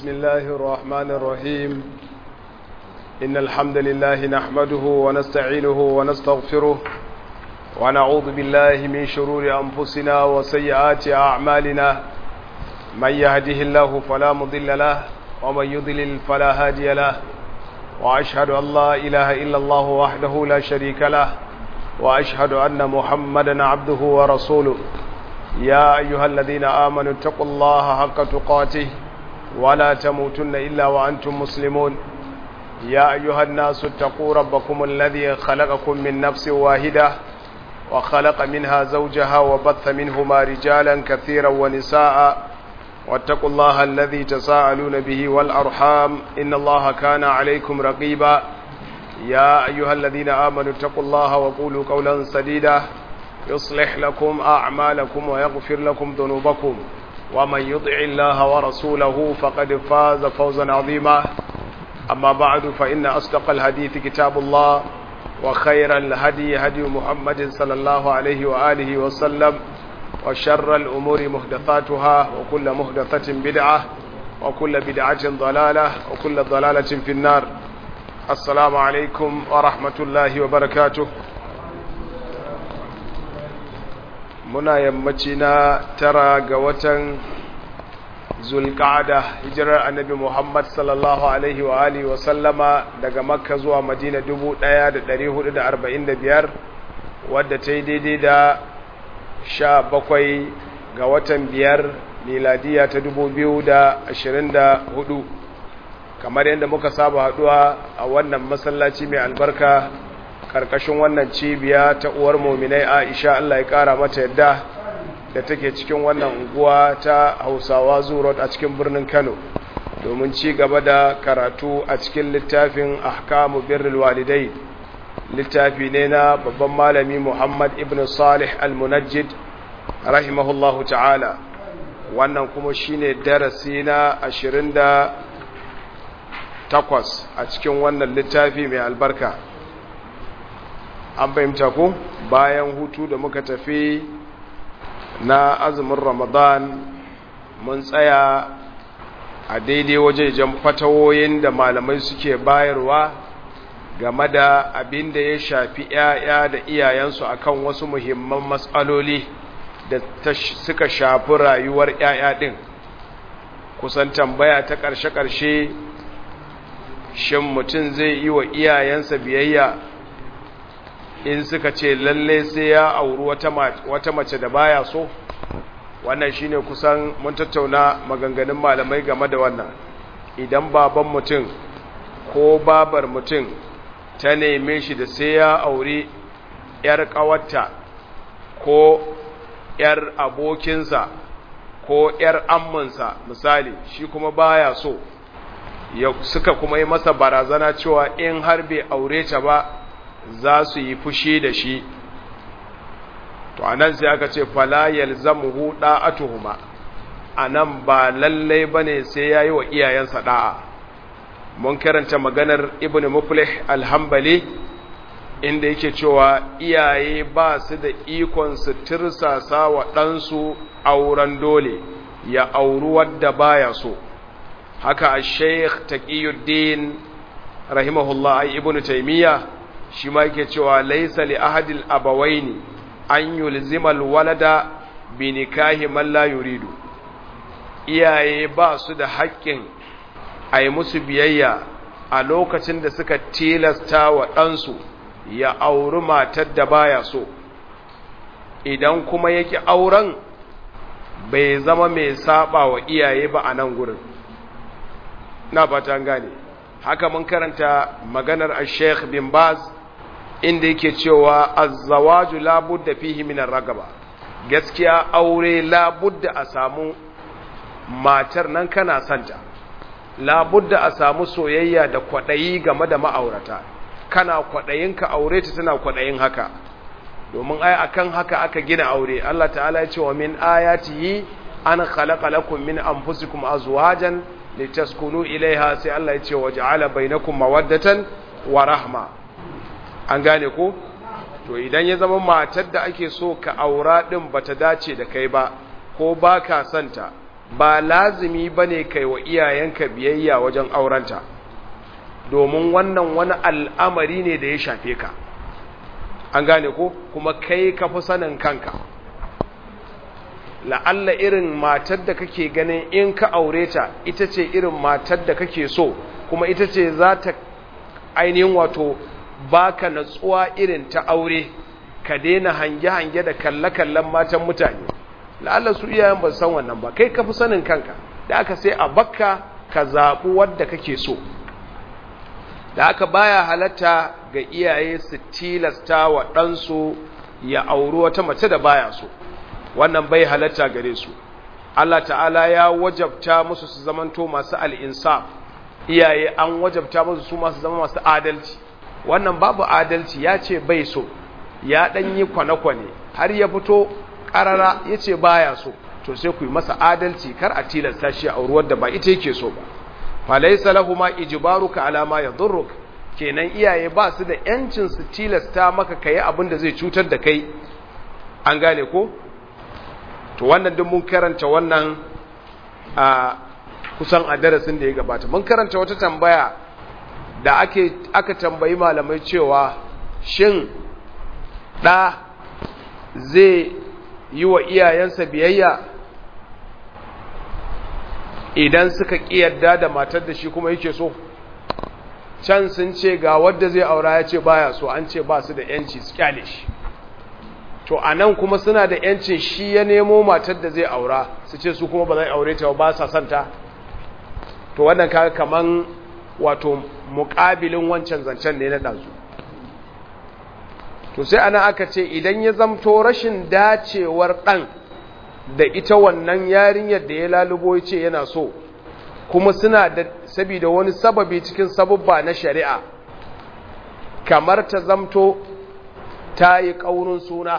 بسم الله الرحمن الرحيم إن الحمد لله نحمده ونستعينه ونستغفره ونعوذ بالله من شرور أنفسنا وسيئات أعمالنا من يهده الله فلا مضل له ومن يضلل فلا هادي له وأشهد أن لا إله إلا الله وحده لا شريك له وأشهد أن محمدا عبده ورسوله يا أيها الذين آمنوا اتقوا الله حق تقاته ولا تموتن إلا وأنتم مسلمون يا أيها الناس اتقوا ربكم الذي خلقكم من نفس واحدة وخلق منها زوجها وبث منهما رجالا كثيرا ونساء واتقوا الله الذي تساءلون به والأرحام إن الله كان عليكم رقيبا يا أيها الذين آمنوا اتقوا الله وقولوا قولا سديدا يصلح لكم أعمالكم ويغفر لكم ذنوبكم ومن يطع الله ورسوله فقد فاز فوزا عظيما أما بعد فإن أصدق الحديث كتاب الله وخير الهدي هدي محمد صلى الله عليه وآله وسلم وشر الأمور محدثاتها وكل محدثة بدعة وكل بدعة ضلالة وكل ضلالة في النار السلام عليكم ورحمة الله وبركاته muna yammaci na tara ga watan zulkada hijirar annabi muhammad sallallahu alaihi wa alihi wa sallama daga makka zuwa madina 1445 wadda ta yi daidai da sha bakwai ga watan biyar miladiya ta 2024 kamar yadda muka saba haduwa a wannan masallaci mai albarka karkashin wannan cibiya ta uwar muminai Aisha Allah ya kara mata yadda da take cikin wannan unguwa ta Hausawa Zurot a cikin birnin Kano domin ci gaba da karatu a cikin littafin Ahkamu Birrul Walidai littafi ne na babban malami Muhammad ibn Salih Al-Munajjid rahimahullahu ta'ala wannan kuma shine darasi na 28 a cikin wannan littafi mai albarka an fahimta ku bayan hutu da muka tafi na azumin ramadan mun tsaya a daidai wajejen fatawoyin da malamai suke bayarwa game da abin da ya shafi 'ya'ya da iyayensu akan wasu muhimman matsaloli da suka shafi rayuwar 'ya'ya ɗin kusan tambaya ta ƙarshe-ƙarshe shin mutum zai yi wa iyayensa biyayya in suka ce lalle sai ya auri wata mace da baya so wannan shine kusan mun tattauna maganganun malamai game da wannan idan baban mutum ko babar mutum ta neme shi da sai ya auri yar kawarta ko yar abokinsa ko yar amminsa misali shi kuma baya so suka kuma yi masa barazana cewa in har bai aure ta ba za su yi fushi da shi to anan sai aka ce fala yalzamuhu da'atuhuma anan ba lalle bane sai yayi wa iyayensa da'a mun karanta maganar ibnu muflih al-hanbali inda yake cewa iyaye ba su da ikon su tirsasa wa ɗansu auren dole ya auri wadda baya so haka al-sheikh taqiyuddin rahimahullah ibnu taymiyyah shi ma yake cewa laisa li ahadil abawaini an yulzima alwalada bi nikahi man la yuridu iyaye ba su da haƙƙin a yi musu biyayya a lokacin da suka tilasta wa ɗansu ya auri matar da baya so idan kuma yake auren bai zama mai saba wa iyaye ba a nan gurin na fatan gane haka mun karanta maganar al-sheikh bin baz inda yake cewa azzawaju labudda fihi min ragaba gaskiya aure labudda a samu matar nan kana santa labudda a samu soyayya da kwadayi game da ma'aurata kana kwadayin ka aure ta tana kwadayin haka domin ai akan haka aka gina aure Allah ta'ala ya ce wa min ayatihi an khalaqa lakum min anfusikum azwajan litaskunu ilaiha sai Allah ya ce waja'ala bainakum mawaddatan wa rahma an gane ko to idan ya zama matar da ake so ka aura din bata dace da kai ba ko baka santa ba lazimi bane kai wa iyayenka biyayya wajen aurenta domin wannan wani al'amari ne da ya shafe ka an gane ko kuma kai ka fi sanin kanka la'alla irin matar da kake ganin in ka aure ta ita ce irin matar da kake so kuma ita ce za ta ainihin wato baka natsuwa irin ta aure ka daina hange-hange da kalle-kallen matan mutane la'alla su iyayen ba san wannan ba kai ka fi sanin kanka da aka sai a bakka ka zaɓi wadda kake so da aka baya halatta ga iyaye su tilasta wa ɗansu ya auri wata mace da baya so wannan bai halatta gare su Allah ta'ala ya wajabta musu su zamanto masu al'insaf iyaye an wajabta musu su masu zama masu adalci wannan babu adalci ya ce bai so ya ɗan yi kwane-kwane har ya fito ƙarara ya ce baya so to sai ku yi masa adalci kar a tilasta shi a ruwar da ba ita yake so ba falaisa lahu ma ijbaruka ala ma yadurruk kenan iyaye ba su da yancin su tilasta maka kai abin da zai cutar da kai an gane ko to wannan duk mun karanta wannan a kusan a darasin da ya gabata mun karanta wata tambaya da ake aka tambayi malamai cewa shin ɗa zai yi wa iyayensa biyayya idan suka ƙiyarda da matar da shi kuma yake so can sun ce ga wadda zai aura ya ce baya so an ce ba su da yanci su kyale shi to a nan kuma suna da yancin shi ya nemo matar da zai aura su ce su kuma ba zai aure ta ba sa santa to wannan kaga kaman wato muƙabilin wancan zancen ne na ɗazu to sai ana aka ce idan ya zamto rashin dacewar ɗan da ita wannan yarinyar da ya lalubo ya ce yana so kuma suna da saboda wani sababi cikin sababba na shari'a kamar ta zamto ta yi ƙaurin suna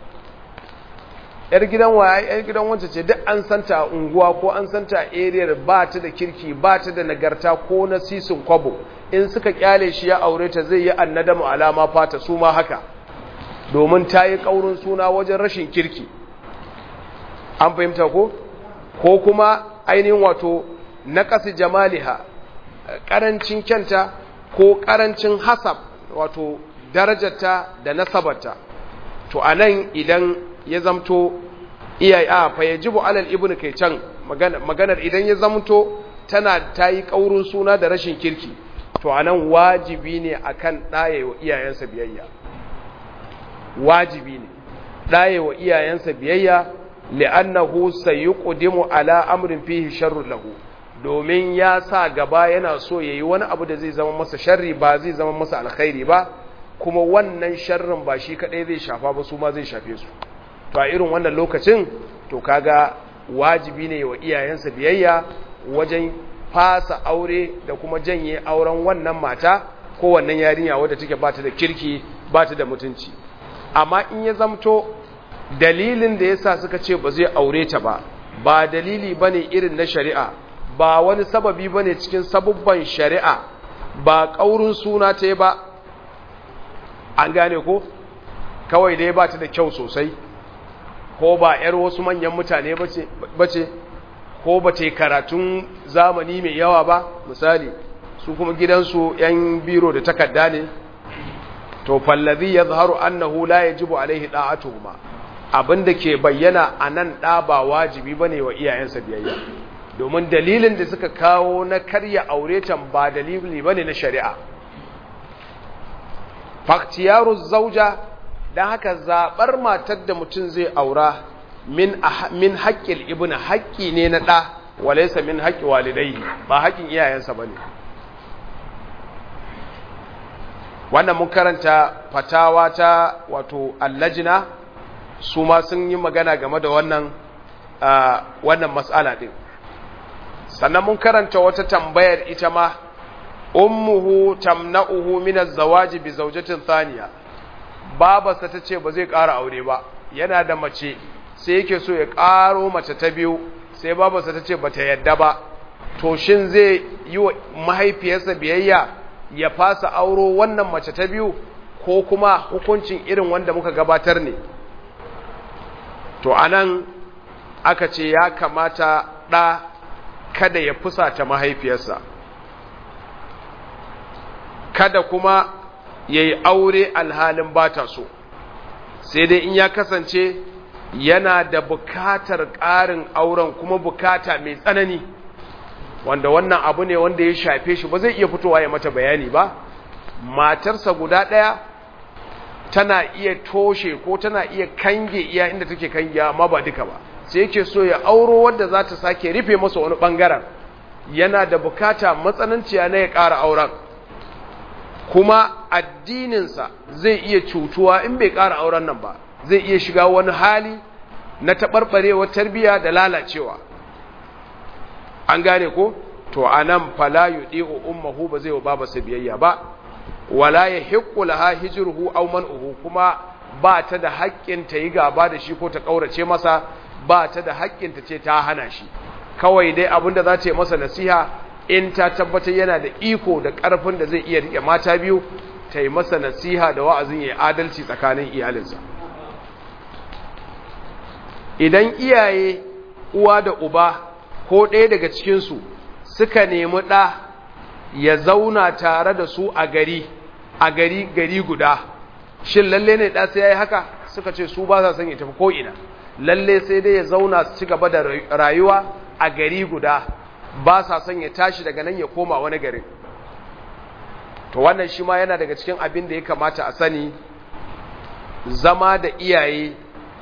‘yar gidan waya ‘yar gidan wancan ce duk an santa a unguwa ko an santa a eriyar ba ta da kirki ba ta da nagarta ko na sisin kwabo in suka kyale shi ya aure ta zai yi annadamu alama fata su ma haka domin ta yi ƙaurin suna wajen rashin kirki an fahimta ko ko kuma ainihin wato na ƙasi jamaliha ƙarancin kyanta ko ƙarancin hasab wato darajarta da nasabarta to a nan idan ya zamto iyaye a fa yajibu alal ibnu kai can maganar idan ya zamto tana ta yi ƙaurin suna da rashin kirki to a nan wajibi ne akan ɗaye wa iyayensa biyayya wajibi ne ɗaye wa iyayensa biyayya li'annahu sayuqdimu ala amrin fihi sharrun lahu domin ya sa gaba yana so yayi wani abu da zai zama masa sharri ba zai zama masa alkhairi ba kuma wannan sharrin ba shi kadai zai shafa ba su ma zai shafe su to a irin wannan lokacin to kaga wajibi ne wa iyayensa biyayya wajen fasa aure da kuma janye auren wannan mata ko wannan yarinya wadda take bata da kirki bata da mutunci amma in ya zamto dalilin da yasa suka ce ba zai aure ta ba ba dalili bane irin na shari'a ba wani sababi bane cikin sabubban shari'a ba kaurin suna ta ba an gane ko kawai dai ba ta da kyau sosai ko ba yar wasu manyan mutane bace ko ba ta karatun zamani mai yawa ba misali su kuma gidansu yan biro da takarda ne to fallazi yazharu annahu la yajibu alaihi da'atuhuma abinda ke bayyana anan da ba wajibi bane wa iyayensa biyayya domin dalilin da suka kawo na karya aure tan ba dalili bane na shari'a faktiyaru zauja dan haka zabar matar da mutum zai aura min min haqqil ibnu haqqi ne na da walaysa min haqqi walidayhi ba haƙin iyayensa bane wannan mun karanta fatawa ta wato allajina su ma sun yi magana game da wannan wannan mas'ala din sannan mun karanta wata tambayar ita ma ummuhu tamna'uhu min az-zawaji bi zawjatin thaniya babarsa tace ba zai ƙara aure ba yana da mace sai yake so ya ƙaro mace ta biyu sai babarsa tace bata yadda ba to shin zai yi wa mahaifiyarsa biyayya ya fasa auro wannan mace ta biyu ko kuma hukuncin irin wanda muka gabatar ne to anan aka ce ya kamata ɗa kada ya fusata mahaifiyarsa kada kuma ya yi aure alhalin ba ta so sai dai in ya kasance yana da bukatar ƙarin auren kuma bukata mai tsanani wanda wannan abu ne wanda ya shafe shi ba zai iya fitowa ya mata bayani ba matarsa guda ɗaya tana iya toshe ko tana iya kange iya inda take kange amma ba duka ba sai yake so ya auro wadda za ta sake rufe masa wani ɓangaren yana da bukata matsananciya na ya ƙara auren kuma addininsa zai iya cutuwa in bai ƙara auren nan ba zai iya shiga wani hali na taɓarɓarewar tarbiyya da lalacewa an gane ko to anan fala yudi'u ummuhu ba zai wa babarsa biyayya ba wala yahiqqu laha hijruhu aw man'uhu kuma ba ta da haƙƙin ta yi gaba da shi ko ta kaurace masa ba ta da haƙƙin ta ce ta hana shi kawai dai abinda za ta yi masa nasiha in ta tabbatar yana da iko da ƙarfin da zai iya rike mata biyu ta yi masa nasiha da wa'azin ya adalci tsakanin iyalinsa idan iyaye uwa da uba ko ɗaya daga cikinsu suka nemi ɗa ya zauna tare da su a gari a gari gari guda shin lalle ne ɗa sai ya yi haka suka ce su ba sa son ya tafi ko'ina lalle sai dai ya zauna su ci gaba da rayuwa a gari guda ba sa son ya tashi daga nan ya koma wani garin to wannan shi ma yana daga cikin abin da ya kamata a sani zama da iyaye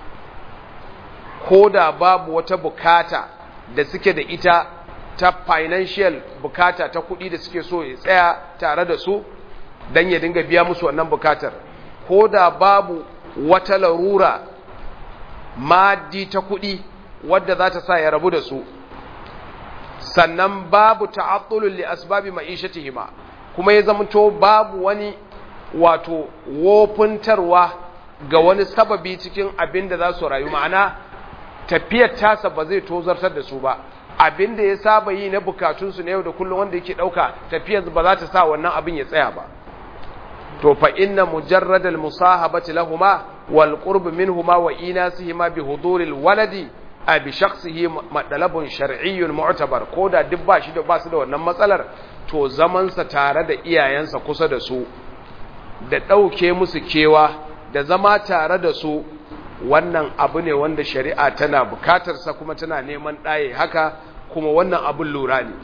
ko da babu wata bukata da suke da ita ta financial bukata ta kuɗi da suke so ya tsaya tare da su don ya dinga biya musu wannan bukatar ko da babu wata larura maddi ta kuɗi wadda za ta sa ya rabu da su sannan babu ta'attulun li asbabi ma'ishatihima kuma ya zamanto babu wani wato wofuntarwa ga wani sababi cikin abin da za su rayu ma'ana tafiyar tasa ba zai tozartar da su ba abin da ya saba yi na bukatunsu na yau da kullum wanda yake ɗauka tafiyar ba za ta sa wannan abin ya tsaya ba to fa inna mujarradal musahabati lahuma wal qurb minhuma wa inasihima bi huduril waladi a bi shakhsihi madalabun shar'iyyun mu'tabar ko da duk ba shi da ba su da wannan matsalar to zaman sa tare da iyayensa kusa da su da ɗauke musu kewa da zama tare da su wannan abu ne wanda shari'a tana bukatarsa kuma tana neman ɗaye haka kuma wannan abin lura ne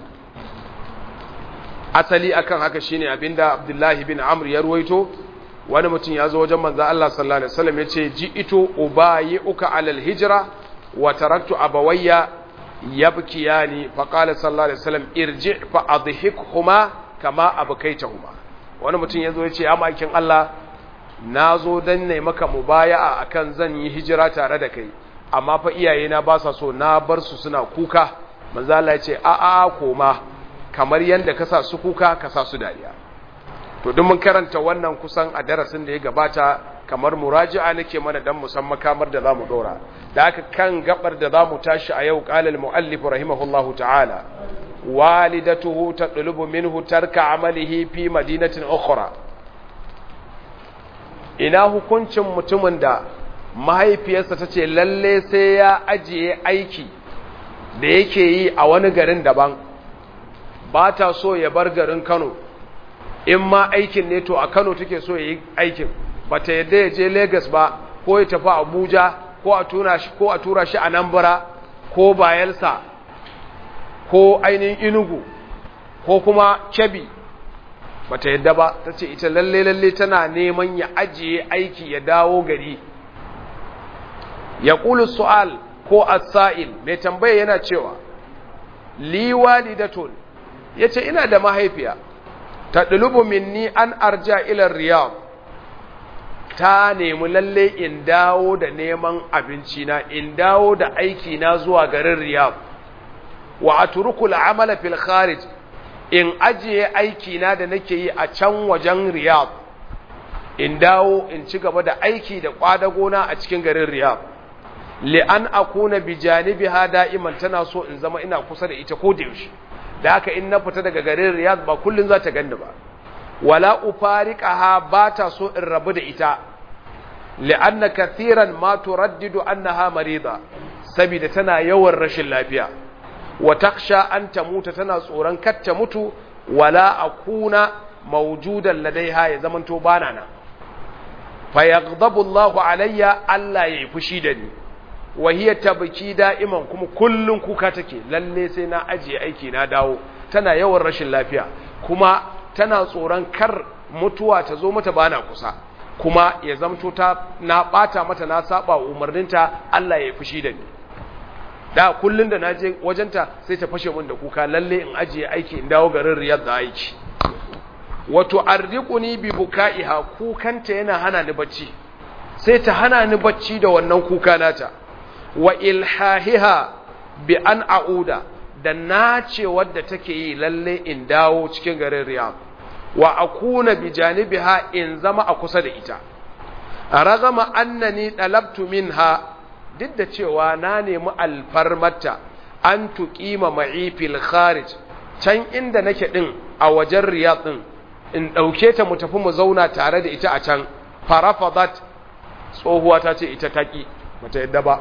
asali akan haka shine abinda abdullahi bin amr ya ruwaito wani mutum ya zo wajen manzo Allah sallallahu alaihi wasallam yace ji ito ubayi'uka alal hijra wa taraktu abawayya yabkiyani fa qala sallallahu alaihi wasallam irji fa adhikhuma kama abkaitahuma wani mutum ya zo yace ya makin Allah na zo don ne maka mubaya'a akan zan yi hijira tare da kai amma fa iyayena ba sa so na bar su suna kuka manzo Allah ya ce a a koma kamar yanda ka sa su kuka ka sa su dariya to duk mun karanta wannan kusan a darasin da ya gabata kamar muraji'a nake mana dan musamman kamar da zamu dora da haka kan gabar da zamu tashi a yau qala al muallif rahimahullahu ta'ala walidatuhu tadlubu minhu tarka amalihi fi madinatin ukhra ina hukuncin mutumin da mahaifiyarsa ta ce lalle sai ya ajiye aiki da yake yi a wani garin daban ba ta so ya bar garin kano in ma aikin ne to a kano take so ya yi aikin ba ta yadda ya je Legas ba ko ya tafi abuja ko a tura shi ko a tura shi a nambara ko bayelsa ko ainihin inugu ko kuma kebi bata yadda ba ta ce ita lalle lalle tana neman ya ajiye aiki ya dawo gari ya ƙulu su'al ko asa'il mai tambaya yana cewa liwali da tun ya ce ina da mahaifiya ta ɗulubu minni an arja ilar riyab ta nemi lalle in dawo da neman abincina in dawo da aikina zuwa garin riyab wa a turukul amala fil kharij in ajiye aikina da nake yi a can wajen riyab in dawo in ci gaba da aiki da kwadagona a cikin garin riyab li'an akuna bi janibiha da'iman tana so in zama ina kusa da ita ko da yaushe da haka in na fita daga garin riyad ba kullun za ta ganni ba wala ufariqaha ba ta so in rabu da ita li'anna kathiran ma turaddidu annaha marida saboda tana yawan rashin lafiya wa taksha an ta mutu tana tsoron kar ta mutu wala akuna mawjudan ladaiha ya zamanto bana nan fa yaghdabu Allahu alayya Allah ya yi fushi da ni wa hiya tabki da'iman kuma kullun kuka take lalle sai na ajiye aiki na dawo tana yawan rashin lafiya kuma tana tsoron kar mutuwa ta zo mata bana kusa kuma ya zamto ta na bata mata na saba umarninta Allah ya yi fushi da ni da kullun da naje wajenta sai ta fashe min da kuka lalle in ajiye aiki in dawo garin Riyadh da aiki wato ardiquni bi bukaiha kukanta yana hana ni bacci sai ta hana ni bacci da wannan kuka nata wa ilhahiha bi an a'uda da nace wadda take yi lalle in dawo cikin garin Riyadh wa akuna bi janibiha in zama a kusa da ita ragama annani dalabtu minha duk da cewa na nemi alfarmata an tuqima ma'i fil kharij can inda nake din a wajen Riyadh din in dauke ta mu tafi mu zauna tare da ita a can farafadat tsohuwa ta ce ita taki mata yadda ba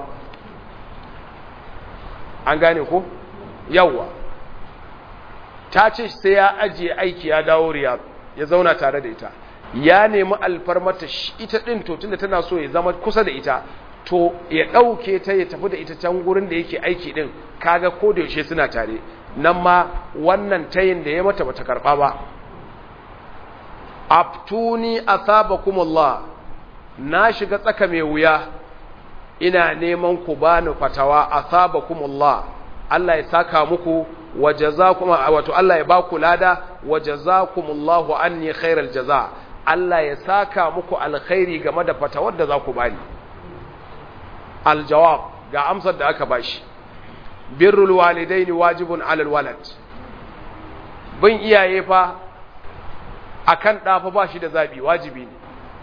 an gane ko yawwa ta ce sai ya ajiye aiki ya dawo riyad ya zauna tare da ita ya nemi alfarmata ita din to tunda tana so ya zama kusa da ita to ya ɗauke ta ya tafi da ita can gurin da yake aiki din kaga ko da yaushe suna tare nan ma wannan tayin da ya mata bata karba ba aftuni asabakumullah na shiga tsaka mai wuya ina neman ku bani fatawa asabakumullah Allah ya saka muku wa jazakum wato Allah ya ba ku lada wa jazakumullahu anni khairal jaza Allah ya saka muku alkhairi game da fatawar da za ku bani aljawab ga amsar da aka bashi birrul walidaini wajibun alal walad bin iyaye fa akan ɗa fa ba shi da zabi wajibi ne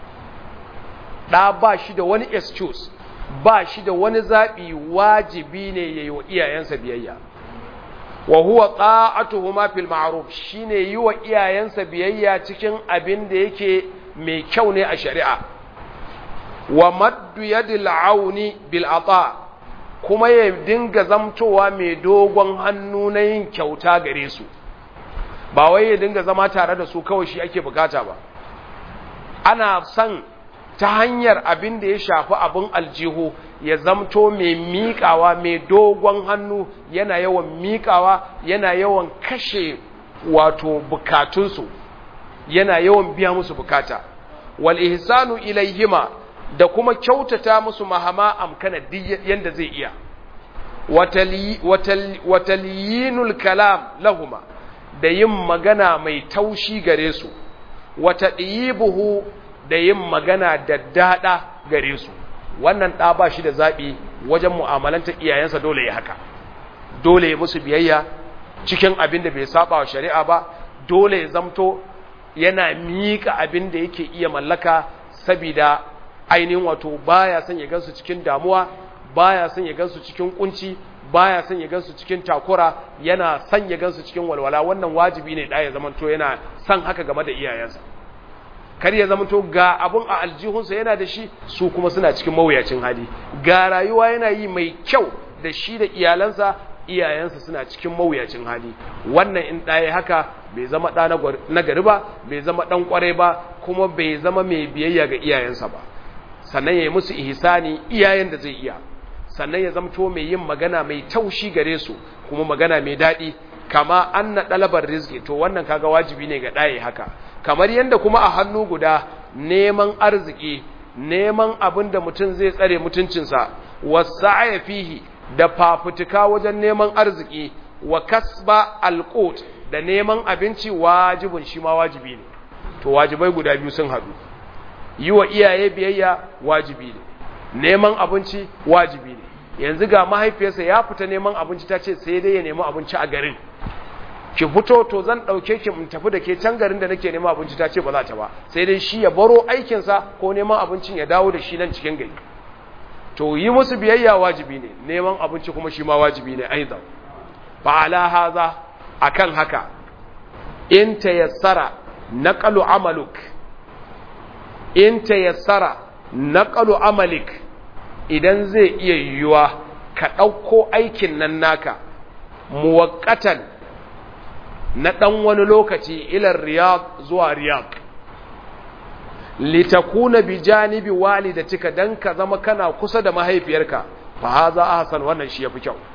ɗa ba shi da wani excuse ba shi da wani zaɓi wajibi ne ya yi wa iyayensa biyayya wa huwa ta'atuhuma fil ma'ruf shine yi wa iyayensa biyayya cikin abin da yake mai kyau ne a shari'a wa maddu yadil auni bil ata kuma ya dinga zamtowa mai dogon hannu na yin kyauta gare su ba wai ya dinga zama tare da su kawai shi ake bukata ba ana son ta hanyar abin da ya shafi abin aljihu ya zamto mai miƙawa mai dogon hannu yana yawan miƙawa yana yawan kashe wato bukatunsu yana yawan biya musu bukata wal ihsanu ilaihima da kuma kyautata musu mahama amkana yanda zai iya wataliyinul kalam lahuma da yin magana mai taushi gare su wata buhu da yin magana da daɗa gare su wannan ɗa ba shi da zaɓi wajen mu'amalantar iyayensa dole ya haka dole ya musu biyayya cikin abin da bai saba wa shari'a ba dole ya zamto yana miƙa abin da yake iya mallaka sabida ainihin wato baya son ya gansu cikin damuwa baya son ya gansu cikin kunci baya son ya gansu cikin takura yana son ya gansu cikin walwala wannan wajibi ne da ya zamanto yana son haka game da iyayensa kar ya zamanto ga abun a aljihunsa yana da shi su kuma suna cikin mawuyacin hali ga rayuwa yana yi mai kyau da shi da iyalansa iyayensa suna cikin mawuyacin hali wannan in ɗaya haka bai zama ɗa na gari ba bai zama ɗan ƙwarai ba kuma bai zama mai biyayya ga iyayensa ba sannan ya yi musu ihsani iyayen da zai iya sannan ya zamto mai yin magana mai taushi gare su kuma magana mai daɗi kama an na ɗalabar rizki to wannan kaga wajibi ne ga ɗaye haka kamar yadda kuma a hannu guda neman arziki neman abin da mutum zai tsare mutuncinsa wasu fihi da fafutuka wajen neman arziki wa kasba alƙot da neman abinci wajibin shi ma wajibi ne to wajibai guda biyu sun haɗu yi wa iyaye biyayya wajibi ne neman abinci wajibi ne yanzu ga mahaifiyarsa ya fita neman abinci ta ce sai dai ya nemi abinci a garin ki fito to zan ɗauke ki in tafi da ke can garin da nake neman abinci ta ce ba za ta ba sai dai shi ya baro aikinsa ko neman abincin ya dawo da shi nan cikin gari to yi musu biyayya wajibi ne neman abinci kuma shi ma wajibi ne aidan fa ala haza akan haka in tayassara naqalu amaluk in tayassara naqalu amalik idan zai iya yiwuwa ka ɗauko aikin nan naka muwaqqatan na dan wani lokaci ila riyad zuwa riyad litakuna bi janibi walidatika dan ka zama kana kusa da mahaifiyarka fa haza ahsan wannan shi yafi kyau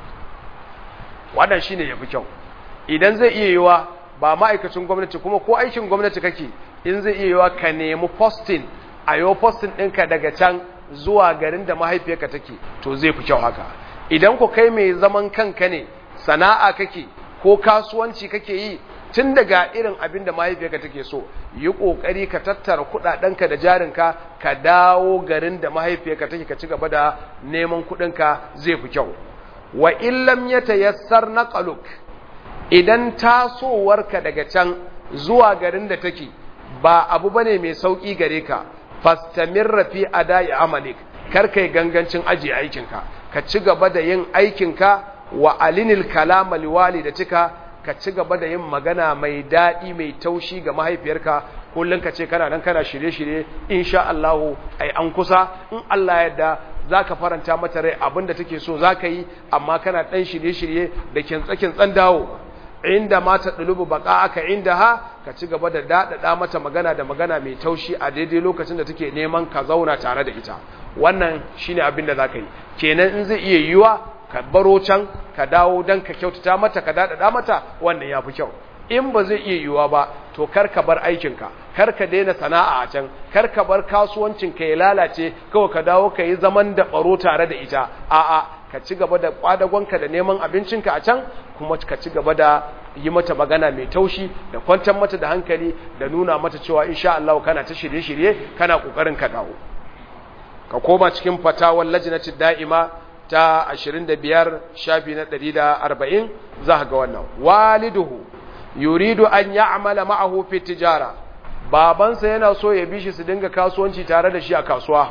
wannan shine yafi kyau idan zai iya yiwa ba ma'aikacin gwamnati kuma ko aikin gwamnati kake in zai iya yiwa ka nemi posting a yau posting ɗinka daga can zuwa garin da mahaifiyarka take to zai fi kyau haka idan ku kai mai zaman kanka ne sana'a kake ko kasuwanci kake yi tun daga irin abin da mahaifiyarka take so yi kokari ka tattara kudadenka da jarinka ka dawo garin da mahaifiyarka take ka ci gaba da neman kudinka zai fi kyau wa illam yatayassar naqaluk idan tasowarka daga can zuwa garin da take ba abu bane mai sauki gare ka fastamirra fi adai amalik kar kai gangancin aje aikinka ka ci gaba da yin aikinka wa alinil kalama liwalidatika ka ci gaba da yin magana mai daɗi mai taushi ga mahaifiyarka kullum ka ce kana nan kana shirye-shirye insha Allah ai an kusa in Allah yadda za ka faranta mata rai abinda take so za ka yi amma kana ɗan shirye-shirye da kintsa-kintsan dawo inda mata ɗulubu baka aka inda ha ka ci gaba da daɗaɗa mata magana da magana mai taushi a daidai lokacin da take neman ka zauna tare da ita wannan shine abin da za ka yi kenan in zai iya yiwa ka baro can ka dawo don ka kyautata mata ka daɗaɗa mata wannan ya fi kyau in ba zai iya yiwuwa ba to kar ka bar aikinka kar ka daina sana'a a can kar ka bar kasuwancinka ya lalace kawai ka dawo ka yi zaman da baro tare da ita a'a ka ci gaba da kwadagonka da neman abincinka a can kuma ka ci gaba da yi mata magana mai taushi da kwantar mata da hankali da nuna mata cewa insha Allah kana ta shirye-shirye kana kokarin ka dawo ka koma cikin fatawar lajnati da'ima ta 25 shafi na 140 za ga wannan waliduhu yuridu an ya'mala ma'ahu fi tijara babansa yana so ya bi shi su dinga kasuwanci tare da shi a kasuwa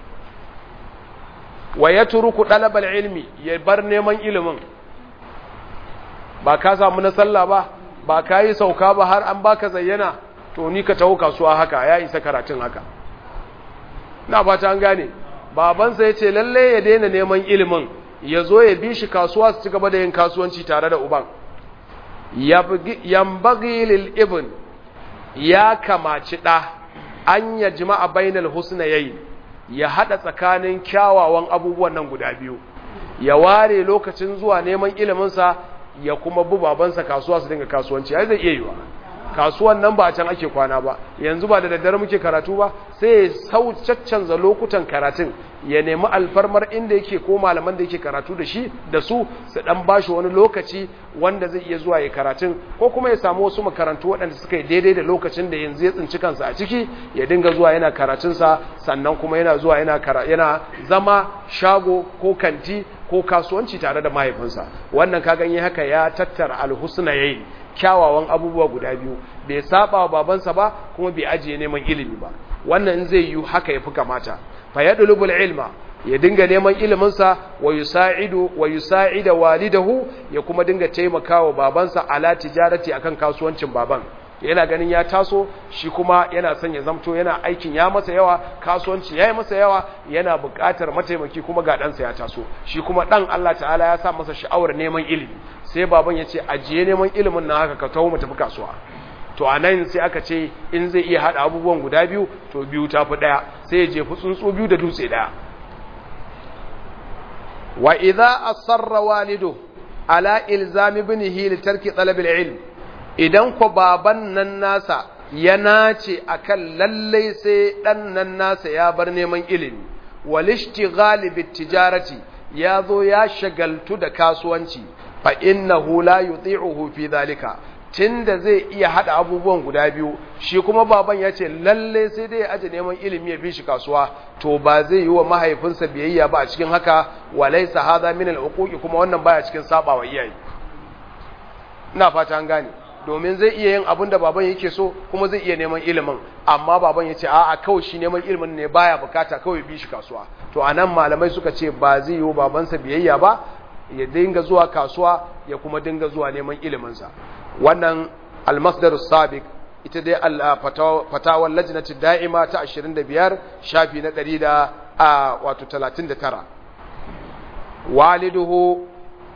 wa yatruku talabal ilmi ya bar neman ilimin ba ka samu na sallah ba ba ka yi sauka ba har an baka zayyana to ni ka taho kasuwa haka ya isa karatun haka na fata an gane babansa ya ce lalle ya daina neman ilimin ya zo ya bi shi kasuwa su ci gaba da yin kasuwanci tare da uban yambagi lil ibn ya kamaci ɗa an ya jima'a bainal husna yayi ya haɗa tsakanin kyawawan abubuwan nan guda biyu ya ware lokacin zuwa neman iliminsa ya kuma bu babansa kasuwa su dinga kasuwanci ai zai iya yiwa kasuwan nan ba a can ake kwana ba yanzu ba da daddare muke karatu ba sai ya sau caccanza lokutan karatun ya nemi alfarmar inda yake ko malaman da yake karatu da shi da su su dan bashi wani lokaci wanda zai iya zuwa ya karatun ko kuma ya samu wasu makarantu waɗanda suka yi daidai da lokacin da yanzu ya tsinci kansa a ciki ya dinga zuwa yana karatunsa sannan kuma yana zuwa yana yana zama shago ko kanti ko kasuwanci tare da mahaifinsa wannan kagan yi haka ya tattara alhusna yayi kyawawan abubuwa guda biyu bai saba wa babansa ba kuma bai ajiye neman ilimi ba wannan zai yi haka yafi kamata fa yadlubul ilma ya dinga neman iliminsa wa yusa'idu wa yusa'ida walidahu ya kuma dinga taimakawa babansa ala tijarati akan kasuwancin baban yana ganin ya taso shi kuma yana son ya zamto yana aikin ya masa yawa kasuwanci ya yi masa yawa yana buƙatar mataimaki kuma ga ɗansa ya taso shi kuma ɗan Allah ta'ala ya sa masa sha'awar neman ilimi sai baban ya ce ajiye neman ilimin na haka ka taho mu tafi kasuwa to a nan sai aka ce in zai iya haɗa abubuwan guda biyu to biyu ta fi ɗaya sai ya jefi tsuntsu biyu da dutse ɗaya wa idza asarra walidu ala ilzami ibnihi li tarki talab al-ilm idan ku baban nan nasa ya nace akan lallai sai dan nan nasa ya bar neman ilimi walishtighali bitijarati ya zo ya shagaltu da kasuwanci fa innahu la yuti'uhu fi dhalika tunda zai iya hada abubuwan guda biyu shi kuma baban ya ce lalle sai dai ya aje neman ilimi ya bi shi kasuwa to ba zai yi wa mahaifinsa biyayya ba a cikin haka walaysa hadha min al-uquqi kuma wannan baya cikin sabawa iyaye ina fata an gane domin zai iya yin abin da baban yake so kuma zai iya neman ilimin amma baban ya ce a'a kawai shi neman ilimin ne baya bukata kawai bi shi kasuwa to anan malamai suka ce ba zai yi babansa biyayya ba ya dinga zuwa kasuwa ya kuma dinga zuwa neman iliminsa wannan almasdar sabiq ita dai fatawar lajnati da'ima ta 25 shafi na 100 da wato 39 waliduhu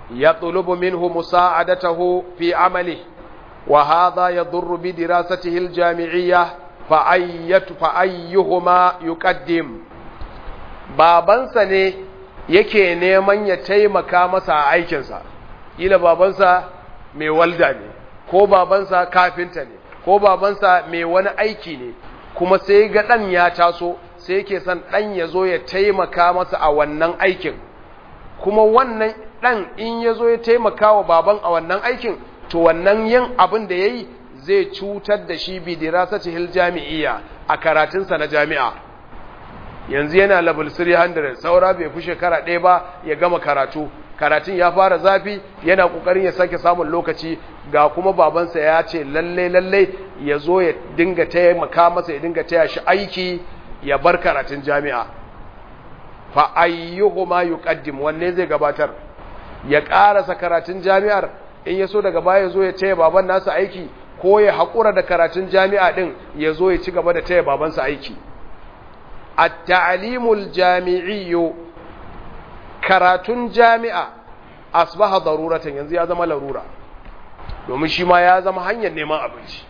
يطلب منه مساعدته في عمله وهذا يضر بدراسته الجامعية فأيت فأيهما يقدم babansa ne yake neman ya taimaka masa a aikinsa ila babansa mai walda ne ko babansa kafinta ne ko babansa mai wani aiki ne kuma sai ga ɗan ya taso sai yake son ɗan ya zo ya taimaka masa a wannan aikin kuma wannan ɗan in ya zo ya taimaka wa baban a wannan aikin to wannan yin abin da ya yi zai cutar da shi bi dirasati hil jami'iyya a karatunsa na jami'a yanzu yana level 300 saura bai fi shekara ɗaya ba ya gama karatu karatun ya fara zafi yana ƙoƙarin ya sake samun lokaci ga kuma babansa ya ce lalle lalle ya zo ya dinga taimaka masa ya dinga taya shi aiki ya bar karatun jami'a fa ayyuhuma yuqaddim wanne zai gabatar ya karasa karatun jami'ar in ya so daga baya zo ya taya baban nasa aiki ko ya haƙura da karatun jami'a din ya zo ya ci gaba da taya babansa aiki at-ta'limul jami'iyyu karatun jami'a asbaha daruratan yanzu ya zama larura domin shi ma ya zama hanyar neman abinci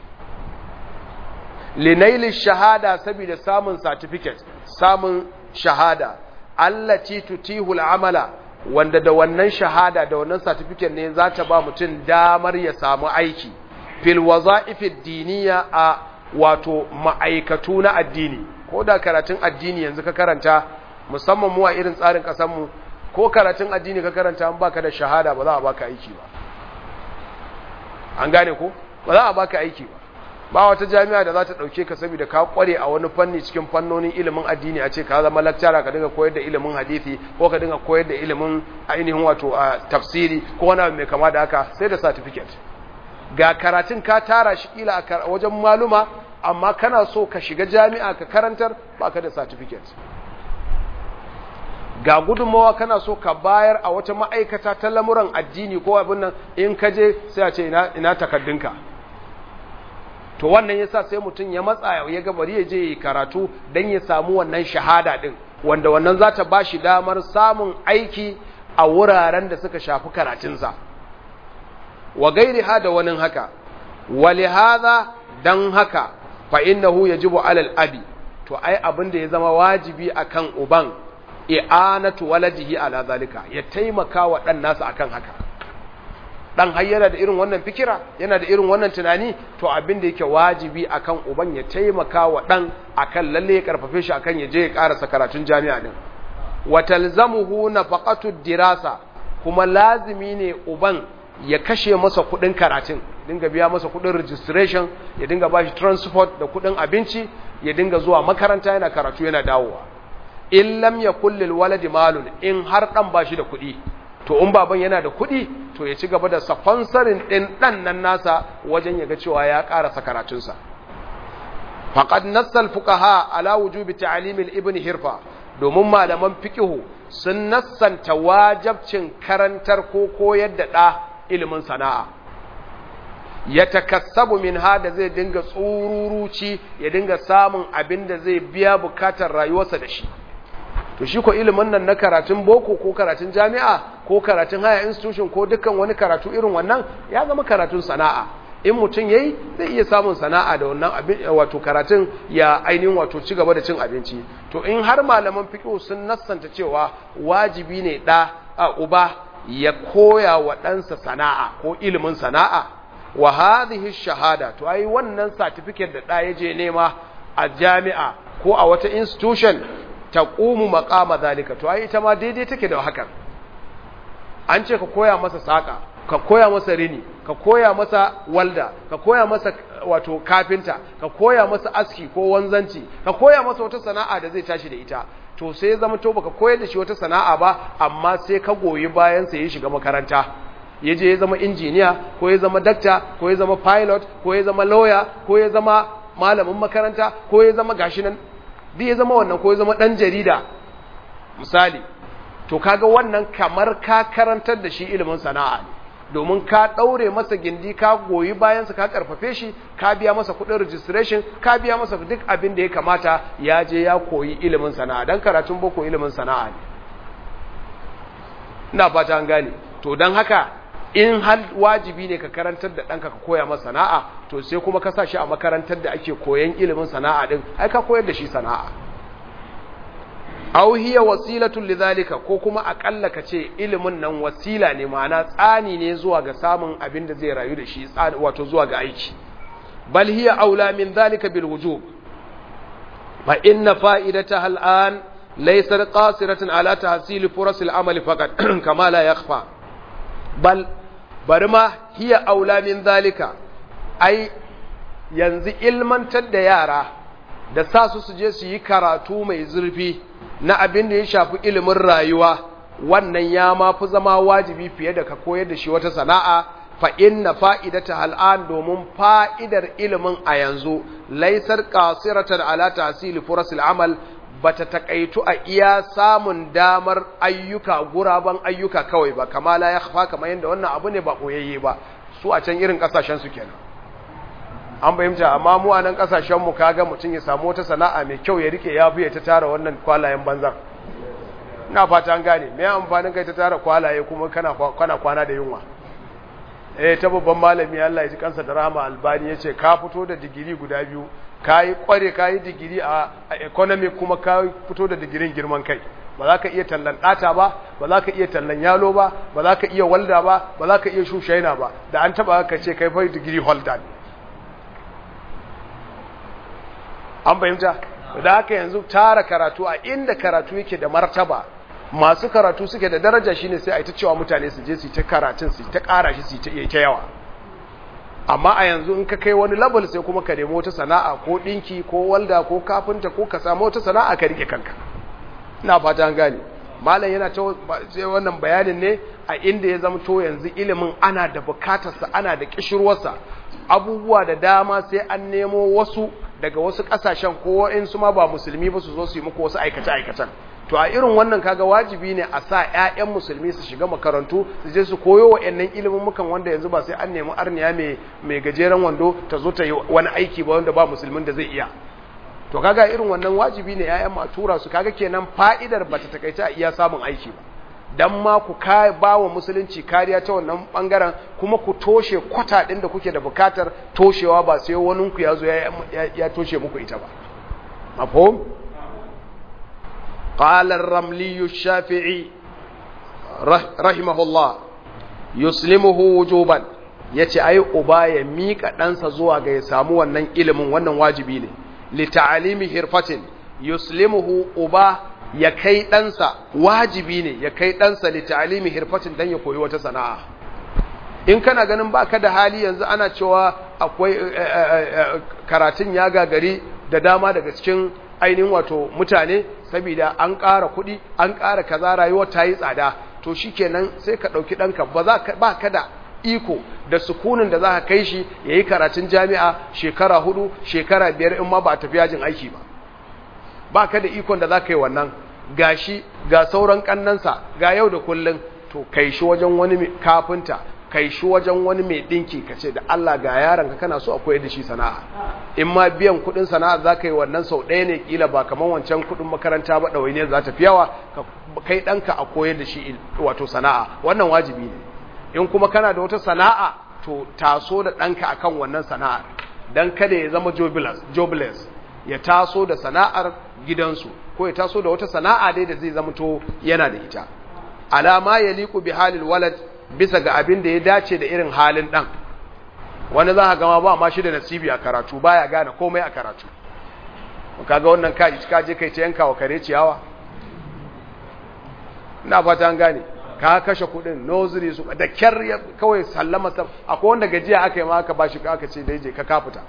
linaili shahada saboda samun certificate samun shahada allati tutihu al'amala wanda da wannan shahada da wannan certificate ne za ta ba mutum damar ya samu aiki fil waza'ifid diniya a wato ma'aikatu na addini ko da karatun addini yanzu ka karanta musamman mu a irin tsarin kasar mu ko karatun addini ka karanta an baka da shahada ba za a baka aiki ba an gane ko ba za a baka aiki ba ba wata jami'a da za ta ɗauke ka saboda ka kware a wani fanni cikin fannonin ilimin addini a ce ka zama lakcara ka dinga koyar da ilimin hadisi ko ka dinga koyar da ilimin ainihin wato a tafsiri ko wani abu mai kama da haka sai da certificate ga karatun ka tara shi kila a wajen maluma amma kana so ka shiga jami'a ka karantar baka da certificate ga gudunmawa kana so ka bayar a wata ma'aikata ta lamuran addini ko abin nan in ka je sai a ce ina, ina takaddunka to wannan yasa sai mutum ya matsa ya ga bari ya je karatu dan ya samu wannan shahada din wanda wannan za ta ba shi damar samun aiki a wuraren da suka shafi karatunsa wa gairi ha da wani haka wali hadha dan haka fa innahu yajibu alal abi to ai abin da ya zama wajibi akan uban i'anatu waladihi ala zalika ya taimaka wa dan nasa akan haka dan har yana da irin wannan fikira yana da irin wannan tunani to abin da yake wajibi akan uban ya taimaka wa dan akan lalle ya karfafe shi akan ya je ya karasa karatun jami'a din wa talzamuhu nafaqatu dirasa kuma lazimi ne uban ya kashe masa kudin karatun dinga biya masa kudin registration ya dinga bashi transport da kudin abinci ya dinga zuwa makaranta yana karatu yana dawowa in lam yakul lil waladi malun in har dan bashi da kudi to in baban yana da kuɗi to ya ci gaba da sponsorin ɗin ɗan nan nasa wajen ya ga cewa ya ƙarasa karatunsa faqad nassal fuqaha ala wujubi ta'lim ibn hirfa domin malaman fiqhu sun nassanta wajabcin karantar ko koyar da ɗa ilimin sana'a ya takassabu min hada zai dinga tsururuci ya dinga samun abin da zai biya bukatar rayuwarsa da shi to shi ko ilimin nan na karatun boko ko karatun jami'a ko karatun haya institution ko dukkan wani karatu irin wannan ya zama karatun sana'a in mutum yayi zai iya samun sana'a da wannan abin wato karatun ya ainihin wato ci gaba da cin abinci to in har malaman fiqh sun nassanta cewa wajibi ne da a uba ya koya wa ɗansa sana'a ko ilimin sana'a wa hadhihi shahada to ai wannan certificate da da yaje nema a jami'a ko a wata institution taqumu maqama zalika to ai ita ma daidai take da hakan an ce ka koya masa saka ka koya masa rini ka koya masa walda ka koya masa wato kafinta ka koya masa aski ko wanzanci ka koya masa wata sana'a da zai tashi da ita to sai zama to baka koyar da shi wata sana'a ba amma sai ka goyi bayan sa ya shiga makaranta ya je ya zama injiniya ko ya zama dakta ko ya zama pilot ko ya zama lawyer ko ya zama malamin makaranta ko ya zama gashi nan duk ya zama wannan ko ya zama dan jarida misali to kaga wannan kamar ka karantar da shi ilimin sana'a ne domin ka daure masa gindi ka goyi bayansa ka karfafe shi ka biya masa kudin registration ka biya masa duk abin da ya kamata ya je ya koyi ilimin sana'a dan karatun boko ilimin sana'a ne ina fata an gane to don haka in har wajibi ne ka karantar da ɗanka ka koya masa sana'a to sai kuma ka sa shi a makarantar da ake koyan ilimin sana'a din ai ka koyar da shi sana'a aw hiya wasilatun lidhalika ko kuma akalla ka ce ilimin nan wasila ne ma'ana tsani ne zuwa ga samun abin da zai rayu da shi wato zuwa ga aiki bal hiya aula min dhalika bil wujub fa inna fa'idataha al'an laysat qasiratan ala tahsil furas al-amal faqat kama la yakhfa bal bari ma hiya aula min dhalika ai yanzu ilmantar da yara da sa su su je su yi karatu mai zurfi na abin da ya shafi ilimin rayuwa wannan ya ma fi zama wajibi fiye da ka koyar da shi wata sana'a fa inna fa'idata al'an domin fa'idar ilimin a yanzu laisar qasiratan ala tahsil furasil amal bata takaitu a iya samun damar ayyuka guraban ayyuka kawai ba kama la yakhfa kamar yanda wannan abu ne ba koyayye ba su a can irin kasashen su kenan an fahimta amma mu a nan kasashen mu kaga mutum ya samu wata sana'a mai kyau ya rike ya fiye ta tara wannan kwalayen banzan ina fata an gane me amfanin kai ta tara kwalaye kuma kana kana kwana da yunwa eh ta babban malami Allah ya ji kansa da rahama albani yace ka fito da digiri guda biyu kai kware kai digiri a economic kuma ka fito da digirin girman kai ba za ka iya tallan ɗata ba ba za ka iya tallan yalo ba ba za ka iya walda ba ba za ka iya shushaina ba da an taba ka ce kai fa digiri holder an fahimta da haka yanzu tara karatu a inda karatu yake da martaba masu karatu suke da daraja shine sai a ta cewa mutane su je su ta karatun su ta ƙara shi su ta iya ta yawa amma a yanzu in ka kai wani level sai kuma ka nemo wata sana'a ko ɗinki ko walda ko kafinta ko ka samu wata sana'a ka rike kanka ina fata an gane malam yana ta wannan bayanin ne a inda ya zama to yanzu ilimin ana da bukatarsa ana da kishirwarsa abubuwa da dama sai an nemo wasu daga wasu kasashen ko wa'insu ma ba musulmi ba su zo su yi muku wasu aikace-aikacen to a irin wannan kaga wajibi ne a sa 'ya'yan musulmi su shiga makarantu su je su koyo wa'annan ilimin mukan wanda yanzu ba sai an nemi arniya mai gajeren wando ta zo ta yi wani aiki ba wanda ba musulmin da zai iya to kaga irin wannan wajibi ne 'ya'yan ma tura su kaga kenan fa'idar ba ta takaita a iya samun aiki ba dan ma ku ba wa musulunci kariya ta wannan bangaren kuma ku toshe kwata ɗin da kuke da bukatar toshewa ba sai wani ku ya zo ya toshe muku ita ba mafhum qala ar-ramli ash-shafi'i rahimahullah yuslimuhu wujuban yace ai uba ya mika ɗansa zuwa ga ya samu wannan ilimin wannan wajibi ne li ta'alimi hirfatin yuslimuhu uba ya kai ɗansa wajibi ne ya kai ɗansa li ta'alimi hirfatin dan ya koyi wata sana'a in kana ganin baka da hali yanzu ana cewa akwai karatun ya gagari da dama daga cikin ainihin wato mutane saboda an ƙara kuɗi an ƙara kaza rayuwa ta yi tsada to shikenan sai ka ɗauki ɗanka ba za ka ba ka da iko da sukunin da za ka kai shi ya yi karatun jami'a shekara hudu shekara biyar in ma ba a tafi yajin aiki ba ba ka da ikon da za ka yi wannan ga shi ga sauran kannansa ga yau da kullum to kai shi wajen wani kafinta kai shi wajen wani mai ɗinki ka ce da Allah ga yaron ka kana so a koyar da shi sana'a in ma biyan kuɗin sana'a za ka yi wannan sau ɗaya ne kila ba kamar wancan kuɗin makaranta ba ɗawai ne za ta fi yawa kai ɗanka a koyar da shi wato sana'a wannan wajibi ne in kuma kana da wata sana'a to taso da ɗanka akan wannan sana'ar dan kada ya zama jobless ya taso da sana'ar gidansu ko ya taso da wata sana'a dai da zai zama to yana da ita alama ya liku bi halil walad bisa ga abin da ya dace da irin halin dan wani za ka gama ba ma shi da nasibi a karatu baya gane komai a karatu kaga wannan ka ka je kai ta yanka wa kare ciyawa ina fata an gane ka kashe kudin nozuri su da kyar kawai sallama akwai wanda gajiya aka yi ma aka bashi aka ce dai je ka kafuta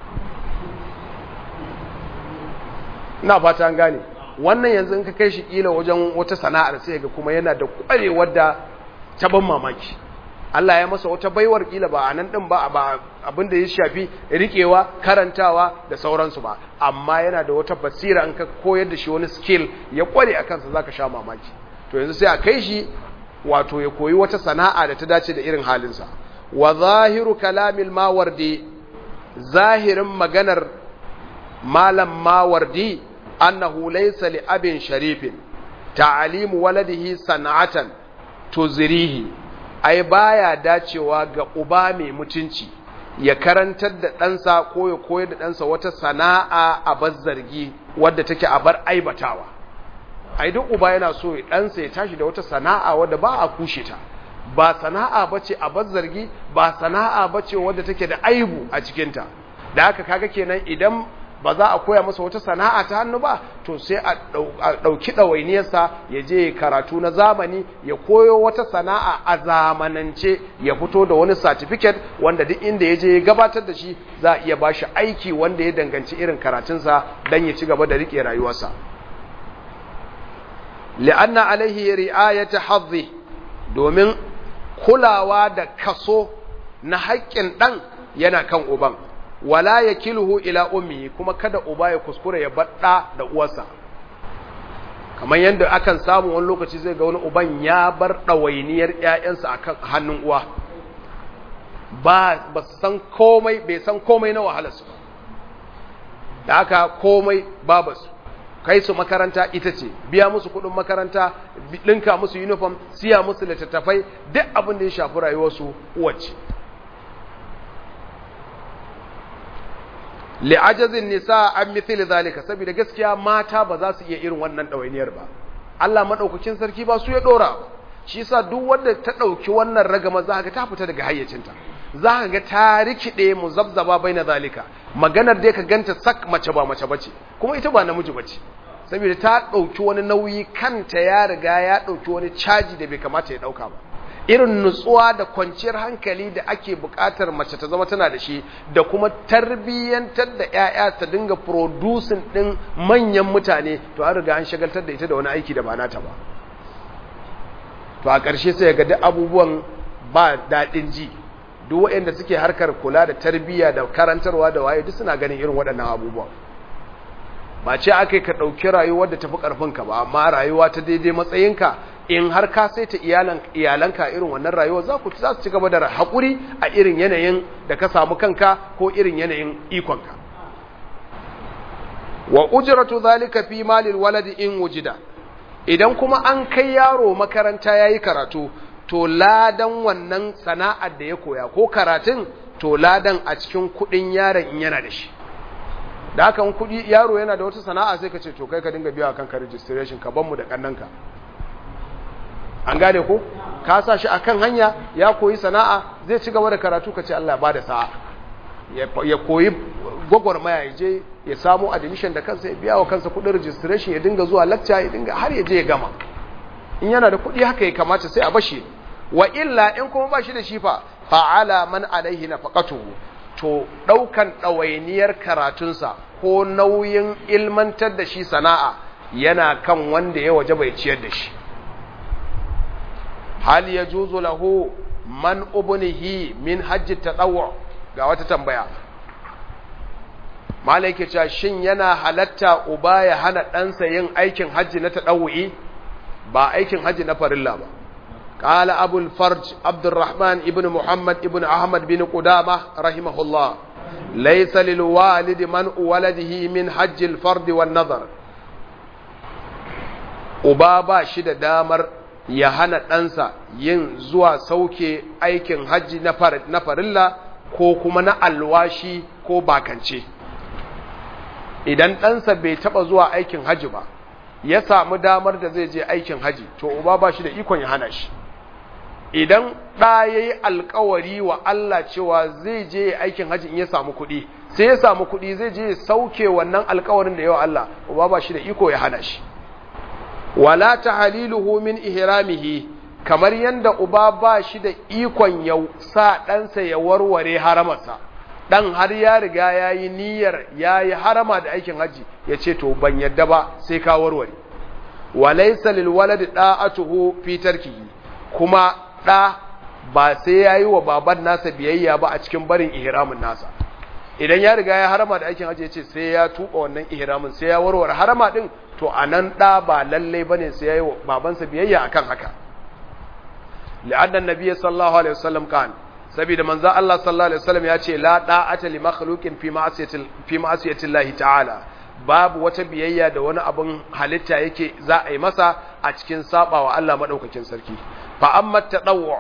ina fata an gane wannan yanzu in ka kai shi kila wajen wata sana'ar sai ga kuma yana da kwarewar da ta ban mamaki Allah ya masa wata baiwar kila ba a nan din ba ba abin da ya shafi rikewa karantawa da sauransu ba amma yana da wata basira in ka koyar da shi wani skill ya kware akan sa zaka sha mamaki to yanzu sai a kai shi wato ya koyi wata sana'a da ta dace da irin halinsa wa zahiru kalamil mawardi zahirin maganar malam mawardi annahu laysa li abin sharifin ta'alimu waladihi san'atan tuzrihi ai baya dacewa ga uba mai mutunci ya karantar da ɗansa ko ya koyar da ɗansa wata sana'a a bar zargi wadda take a bar aibatawa ai duk uba yana so ɗansa ya tashi da wata sana'a wadda ba a kushe ta ba sana'a bace a bar zargi ba sana'a bace wadda take da aibu a cikinta da haka kaga kenan idan ba za a koya masa wata sana'a ta hannu ba to sai a ɗauki ɗawainiyarsa ya je karatu na zamani ya koyo wata sana'a a zamanance ya fito da wani certificate wanda duk inda ya je ya gabatar da shi za a iya ba shi aiki wanda ya danganci irin karatunsa don ya ci gaba da riƙe rayuwarsa li'anna alaihi ri'ayata hadhi domin kulawa da kaso na haƙƙin ɗan yana kan uban wala ya kilhu ila ummi kuma kada uba ya kuskura ya baɗa da uwarsa kamar yadda akan samu wani lokaci zai ga wani uban ya bar ɗawainiyar ‘ya'yansa a kan hannun uwa ba ba san komai bai san komai na wahalarsu da aka komai babasu kai su makaranta ita ce biya musu kuɗin makaranta ɗinka musu uniform siya musu littattafai duk abin da ya shafi rayuwarsu uwace li'ajazin nisa an mithili zalika saboda gaskiya mata ba za su iya irin wannan ɗawainiyar ba Allah madaukakin sarki ba su ya dora ba shi yasa duk wanda ta ɗauki wannan ragama za ka ta fita daga hayyacinta za ka ga ta rikide muzabzaba baina zalika maganar da ka ganta sak mace ba mace bace kuma ita ba namiji bace saboda ta ɗauki wani nauyi kanta ya riga ya ɗauki wani caji da bai kamata ya ɗauka ba irin nutsuwa da kwanciyar hankali da ake buƙatar mace ta zama tana da shi da kuma tarbiyyantar da 'ya'ya ta dinga producing ɗin manyan mutane to an riga an shagaltar da ita da wani aiki da ba nata ba to a ƙarshe sai ga duk abubuwan ba daɗin ji duk waɗanda suke harkar kula da tarbiyya da karantarwa da waye duk suna ganin irin waɗannan abubuwan ba ce aka ka ɗauki rayuwar da tafi ƙarfinka ba amma rayuwa ta daidai matsayinka in har ka saita iyalanka irin wannan rayuwa za ku za su ci gaba da haƙuri a irin yanayin da ka samu kanka ko irin yanayin ikonka wa ujratu zalika fi malil waladi in wujida idan kuma an kai yaro makaranta yayi karatu to ladan wannan sana'ar da ya koya ko karatun to ladan a cikin kudin yaron in yana da shi da haka kudi yaro yana da wata sana'a sai ka ce to kai ka dinga biya kanka registration ka ban mu da kannanka an gane ko ka sa shi akan hanya ya koyi sana'a zai ci gaba da karatu ka ce Allah ba da sa'a ya koyi gwagwarmaya ya je ya samu admission da kansa ya biya wa kansa kudin registration ya dinga zuwa lecture ya dinga har ya je ya gama in yana da kudi haka ya kamata sai a bashi wa illa in kuma ba shi da shi fa fa'ala man alaihi nafaqatuhu to daukan dawainiyar karatunsa ko nauyin ilmantar da shi sana'a yana kan wanda ya waje bai ciyar da shi hal ya juzu lahu man ubnihi min hajji tadawwu ga wata tambaya malaike cewa shin yana halatta uba ya hana ɗansa yin aikin hajji na tadawwi ba aikin hajji na farilla ba قال أبو الفرج عبد الرحمن ابن محمد ابن أحمد بن قدامة رحمه الله ليس للوالد من ولده من حج الفرد والنظر أبابا شد دامر ya hana ɗansa yin zuwa sauke aikin hajji na farilla ko kuma na alwashi ko bakance idan ɗansa bai taɓa zuwa aikin hajji ba ya samu damar da zai je aikin hajji to uba ba shi da ikon ya hana shi idan ɗa ya yi alkawari wa Allah cewa zai je aikin hajji in ya samu kuɗi sai ya samu kuɗi zai je sauke wannan alkawarin da yawa Allah uba ba shi da iko ya hana shi wala tahliluhu min ihramihi kamar yanda uba ba shi da ikon ya sa ɗansa ya warware haramarsa dan har ya riga yayi niyyar yayi harama da aikin haji yace to ban yadda ba sai ka warware walaysa lil waladi da'atuhu fi tarkihi kuma da ba sai yayi wa baban nasa biyayya ba a cikin barin ihramin nasa idan ya riga ya harama da aikin haji yace sai ya tuba wannan ihramin sai ya warware harama din to a nan ɗa ba lalle ba ne sai ya yi babansa biyayya a kan haka li'addan nabi sallallahu alaihi wasallam kan saboda manzo Allah sallallahu alaihi wasallam ya ce la da'ata li makhluqin fi ma'siyatil fi ma'siyati Allah ta'ala babu wata biyayya da wani abin halitta yake za a yi masa a cikin sabawa Allah madaukakin sarki fa amma tadawwu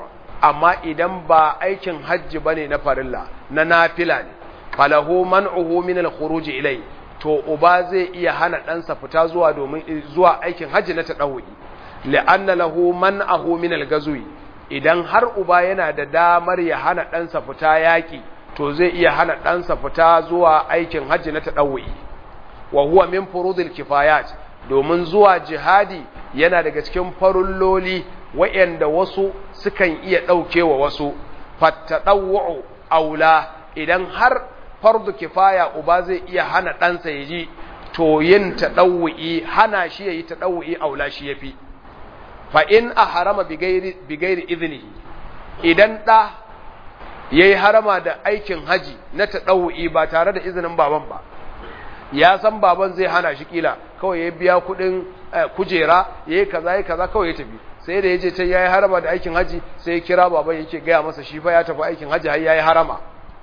amma idan ba aikin hajji bane na farilla na nafila ne falahu man'uhu min al-khuruj ilai to uba zai iya hana ɗansa fita zuwa domin zuwa aikin hajji na tadawwi li'anna lahu man'ahu min al-gazwi idan har uba yana da damar ya hana ɗansa fita yaƙi to zai iya hana ɗansa fita zuwa aikin hajji na tadawwi wa huwa min furudil kifayat domin zuwa jihadi yana daga cikin farulloli wa'yanda wasu sukan iya ɗaukewa wasu fattaɗawwa'u aula idan har fardu kifaya uba zai iya hana ɗansa ya ji to yin taɗawu'i hana shi ya yi taɗawu'i aula shi ya fi fa'in a harama bigairi izini idan ɗa ya yi harama da aikin haji na taɗawu'i ba tare da izinin baban ba ya san baban zai hana shi kila kawai ya biya kuɗin kujera ya yi kaza ya kaza kawai ya tafi sai da ya je can ya yi harama da aikin haji sai ya kira baban yake gaya masa shi fa ya tafi aikin haji har ya yi harama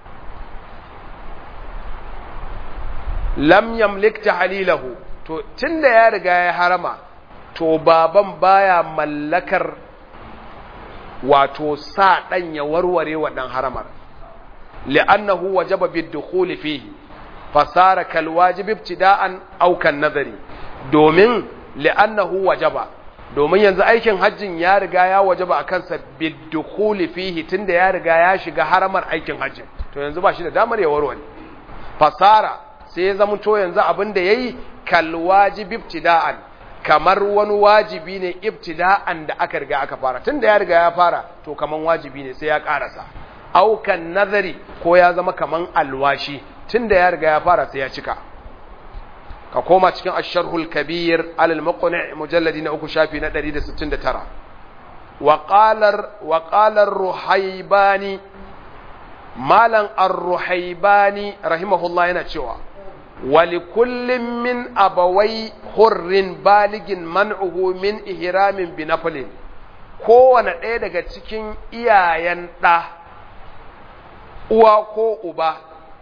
lam yamlik tahlilahu to tunda ya riga ya harama to baban baya mallakar wato sa dan ya warware wadan haramar li'annahu wajaba bid-dukhul fihi fasara kal wajib ibtida'an aw kan nazari domin li'annahu wajaba domin yanzu aikin hajjin ya riga ya wajaba akan sa bid-dukhul fihi tunda ya riga ya shiga haramar aikin hajjin to yanzu ba shi da damar ya warware fasara sai ya zama to yanzu abin da ya yi kalwajibi ibtida'an kamar wani wajibi ne ibtida'an da aka riga aka fara tun da ya riga ya fara to kaman wajibi ne sai ya karasa aukan nazari ko ya zama kaman alwashi tun da ya riga ya fara sai ya cika ka koma cikin asharhul kabir alal muqni mujalladi na uku shafi na 169 wa qalar wa qalar ruhaybani malan ar-ruhaybani rahimahullah yana cewa ولكل من أبوي حر بالغ منعه من إهرام بنفل kowane ɗaya daga cikin iyayen ɗa uwa ko uba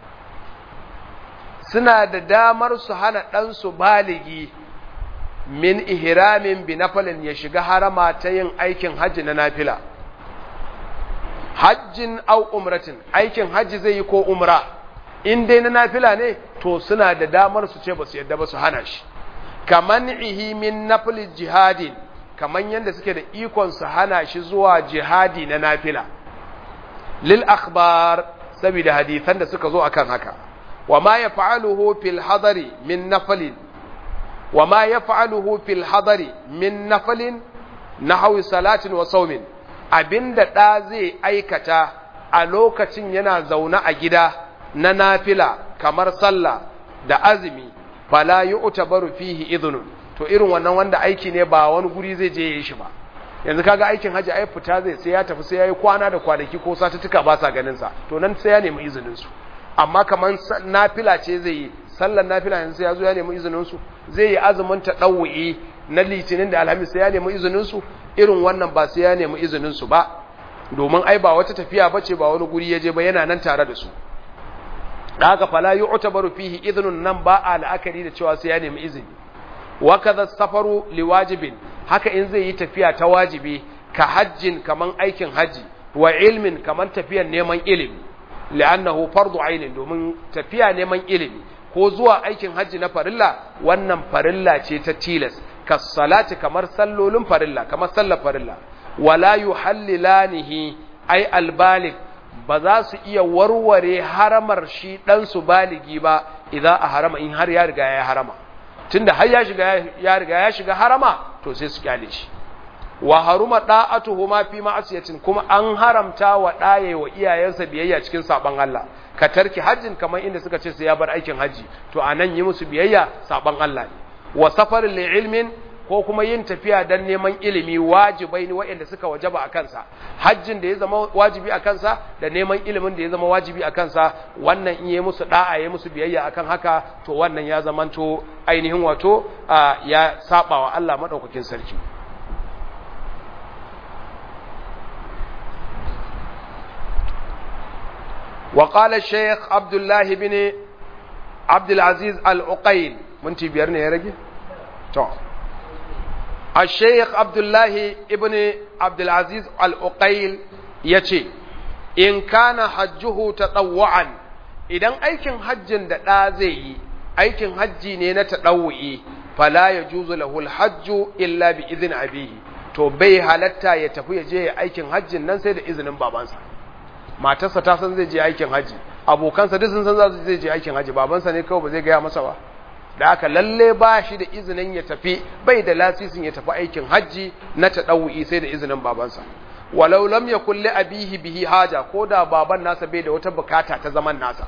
suna da damar su hana ɗansu baligi min ihramin bi nafalin ya shiga harama ta yin aikin hajji na nafila hajjin au umratin aikin hajji zai yi ko umra in dai na nafila ne to suna da damar su ce ba su yadda ba su hana shi kaman ihi min nafli jihadin kaman yadda suke da ikon su hana shi zuwa jihadi na nafila lil akhbar saboda hadisan da suka zo akan haka wa ma yaf'aluhu fil hadari min naflin wa ma yaf'aluhu fil hadari min naflin nahwi salatin wa sawmin abinda da zai aikata a lokacin yana zaune a gida na nafila kamar sallah da azumi fala yu'tabaru fihi idhnun to irin wannan wanda aiki ne ba wani guri zai je yi shi ba yanzu kaga aikin haji ai fita zai sai ya tafi sai yayi kwana da kwanaki ko satuttuka ba sa ganin sa to nan sai ya nemi izinin su amma kaman nafila ce zai yi sallar nafila yanzu sai ya zo ya nemi izinin su zai yi azumin tadawwi na litinin da alhamis sai ya nemi izinin su irin wannan ba sai ya nemi izinin su ba domin ai ba wata tafiya bace ba wani guri ya je ba yana nan tare da su da haka fala yu'tabaru fihi idhnun nan ba a la'akari da cewa sai ya nemi izini wa kadha safaru liwajibin haka in zai yi tafiya ta wajibi ka hajjin kaman aikin haji wa ilmin kaman tafiyan neman ilimi li'annahu fardu ainin domin tafiya neman ilimi ko zuwa aikin haji na farilla wannan farilla ce ta tilas kas salati kamar sallolin farilla kamar sallar farilla wala yuhallilanihi ay albalik ba za su iya warware haramar shi ɗansu baligi ba idan a harama in har ya riga ya harama tunda har ya shiga ya riga ya shiga harama to sai su kyale shi wa haruma da'atuhu ma fi ma'asiyatin kuma an haramta wa ɗaye wa iyayensa biyayya cikin saban Allah ka tarki hajjin kamar inda suka ce sai ya bar aikin haji to anan yi musu biyayya saban Allah ne wa safarin li ilmin ko kuma yin tafiya don neman ilimi wajibai ne waɗanda suka wajaba a kansa hajjin da ya zama wajibi a kansa da neman ilimin da ya zama wajibi a kansa wannan in yi musu da'a ya musu biyayya akan haka to wannan ya zamanto ainihin wato ya saba wa Allah madaukakin sarki وقال الشيخ عبد الله بن عبد العزيز العقيل من تبيرني يا رجل تو الشيخ عبد الله ابن عبد العزيز العقيل yace in kana hajjuhu tatawwan idan aikin hajjin da ɗa zai yi aikin hajji ne na taɗawu'i fala ya juzu lahul hajju illa bi izin abihi to bai halatta ya tafi ya je ya aikin hajjin nan sai da izinin babansa matarsa ta san zai je aikin hajji abokansa duk sun san za su zai je aikin hajji babansa ne kawai ba zai gaya masa ba da haka lalle ba shi da izinin ya tafi bai da lasisin ya tafi aikin hajji na taɗawu'i sai da izinin babansa walau lam yakul li abihi bihi haja ko da baban nasa bai da wata bukata ta zaman nasa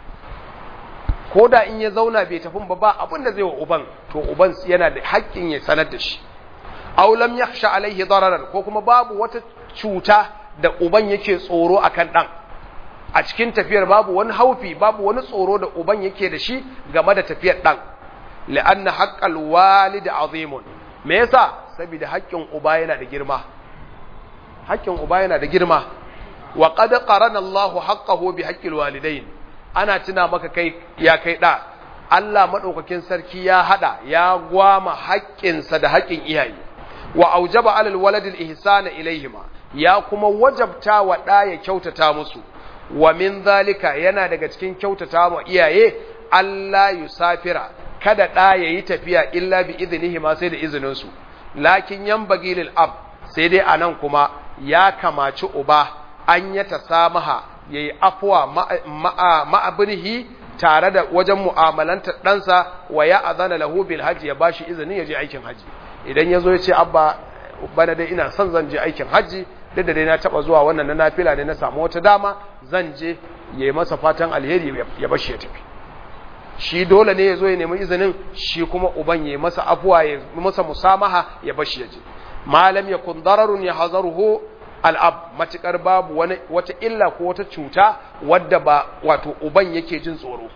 ko da in ya zauna bai tafi ba ba abin da zai wa uban to uban yana da haƙƙin ya sanar da shi aw lam yakhsha alaihi dararan ko kuma babu wata cuta da uban yake tsoro akan dan a cikin tafiyar babu wani haufi babu wani tsoro da uban yake da shi game da tafiyar dan la'anna haqqal walid azimun me yasa saboda haƙƙin uba yana da girma haƙƙin uba yana da girma wa qad qarana Allahu haqqahu bi haqqil walidain ana tuna maka kai ya kai da Allah madaukakin sarki ya hada ya gwama haƙƙinsa da haƙƙin iyaye wa aujaba alal walad al ihsana ilayhima ya kuma wajabta wa da ya kyautata musu wa min zalika yana daga cikin kyautata wa iyaye Allah yusafira kada da yayi tafiya illa bi idnihima sai da izinin su lakin yanbaghi lil ab sai dai anan kuma ya kamaci uba an ya tasamaha ya yi afuwa ma'abirhi tare da wajen mu'amalanta ɗansa wa ya azana lahu bil hajji ya ba shi izinin ya je aikin hajji idan ya zo ya ce abba bana dai ina son zan je aikin hajji duk da dai na taɓa zuwa wannan na nafila ne na samu wata dama zan je ya yi masa fatan alheri ya bashi ya tafi shi dole ne ya zo ya nemi izinin shi kuma uban ya yi masa afuwa ya masa musamaha ya bashi ya je malam ya kun dararun ya hazaruhu al'ab matuƙar babu wani wata illa ko wata cuta wadda ba wato uban yake jin tsoro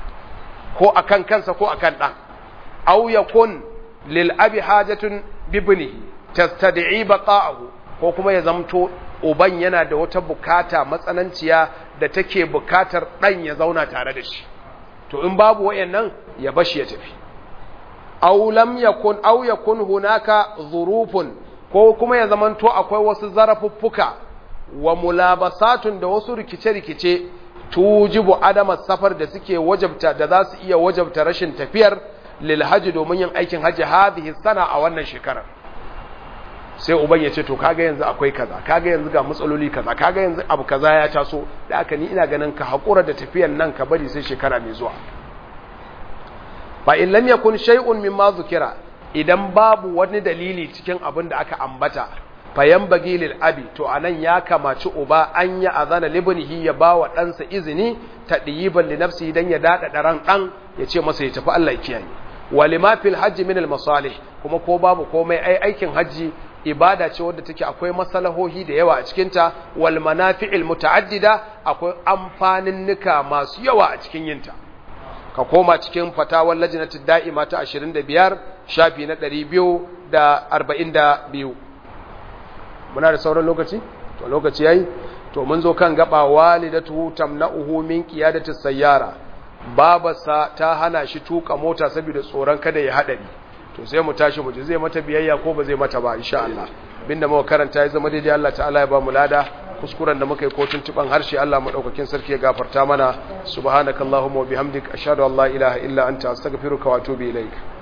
ko akan kansa ko akan ɗan au yakun lil abi hajatun bibnihi tastad'i baqa'ahu ko kuma ya zamto uban yana da wata bukata matsananciya da take bukatar ɗan ya zauna tare da shi to in babu wayannan ya bashi ya tafi aw lam yakun aw yakun hunaka dhurufun ko kuma ya zamanto akwai wasu zarafuffuka wa mulabasatun da wasu rikice-rikice tujibu adama safar da suke wajabta da za su iya wajabta rashin tafiyar lil haji domin yin aikin haji hadhihi sana a wannan shekarar sai uban ya ce to kaga yanzu akwai kaza kaga yanzu ga matsaloli kaza kaga yanzu abu kaza ya taso da aka ni ina ganin ka hakura da tafiyan nan ka bari sai shekara mai zuwa fa in lam yakun shay'un mimma zukira idan babu wani dalili cikin abin da aka ambata fayan bagilil abi to anan ya kamaci uba an ya azana libnihi ya bawa ɗansa izini ta ɗiyiban li nafsi dan ya dada ran ɗan ya ce masa ya tafi Allah ya kiyaye walima fil hajji min al masalih kuma ko babu komai ai aikin hajji ibada ce wadda take akwai masalahohi da yawa a cikin ta wal manafi'il muta'addida akwai amfanin nika masu yawa a cikin yinta ka koma cikin fatawar lajinatu da'ima ta 25 shafi na 242 muna da sauran lokaci to lokaci yayi to mun zo kan gaba walidatu tamna'uhu min qiyadati sayyara babarsa ta hana shi tuka mota saboda tsoron kada ya hadari to sai mu tashi mu ji zai mata biyayya ko ba zai mata ba insha Allah binda muka karanta ya zama daidai Allah ta'ala ya ba mu lada kuskuren da muka yi ko tuntuban harshe Allah madaukakin sarki ya gafarta mana subhanakallahumma wa bihamdik ashhadu an la ilaha illa anta astaghfiruka wa atubu ilaik